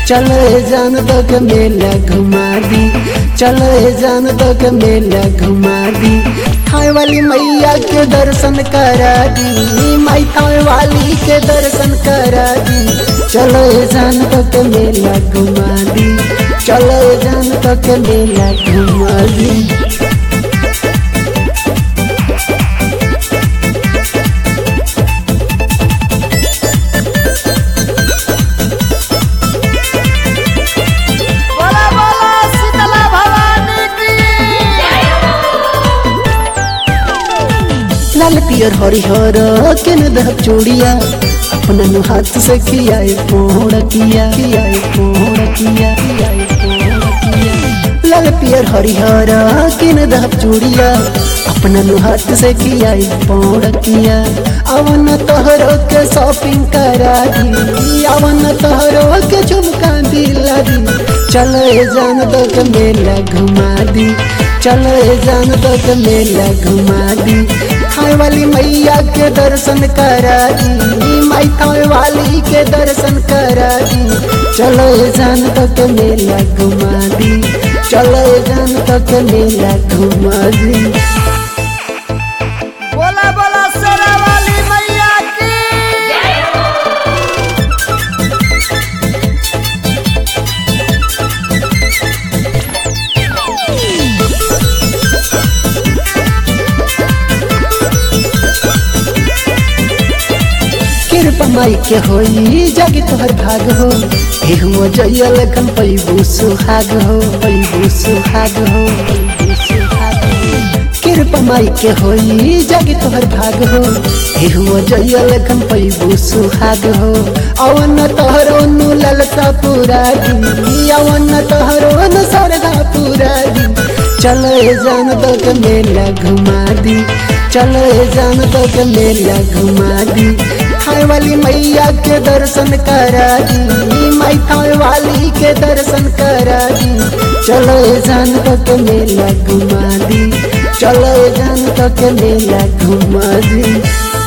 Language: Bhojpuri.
चलो जान तो के मेला घुमा दी चलो जान तो के मेला घुमा दी थाए वाली मैया के दर्शन करा दी माई थाए वाली के दर्शन करा दी चलो जान तो के मेला घुमा दी चलो जान तो के मेला घुमा दी बोला बोला शीतला भवानी की लाल पियर हरिहर केन दह चूड़िया अपना नु हाथ से खियाए पोड़ किया खियाए पोड़ किया खियाए पोड़ किया लाल पियर हरिहर केन दह चूड़िया अपना नु हाथ से खियाए पोड़ किया अवन तोहरो के शॉपिंग करा दी अवन तोहरो के झुमका दिला दी चलो जान दो के मेला घुमा दी चलो जान दो के मेला घुमा दी खाए वाली मैया के दर्शन करा दी माई खाए वाली के दर्शन करा दी चलो जान तो के मेला घुमा दी चलो जान तो के मेला घुमा दी बोला बोला शेरा वाली मैया की कृपा माई के होई जागे तोहर भाग हो एहुओ जइया लखन पैबू सुहाग हो पैबू सुहाग हो पैबू सुहाग हो कृपा माई के होई जागे तोहर भाग हो एहुओ जइया लखन पैबू सुहाग हो अवन तोहरो नु ललसा पूरा दी अवन तोहरो नु सरदा पूरा दी चलो जान तो के मेला घुमा दी चलो जान तो के मेला घुमा दी खाए वाली मैया के दर्शन करा दी माई खाए वाली के दर्शन करा दी चलो जान तो के मेला घुमा दी चलो जान तो के मेला घुमा दी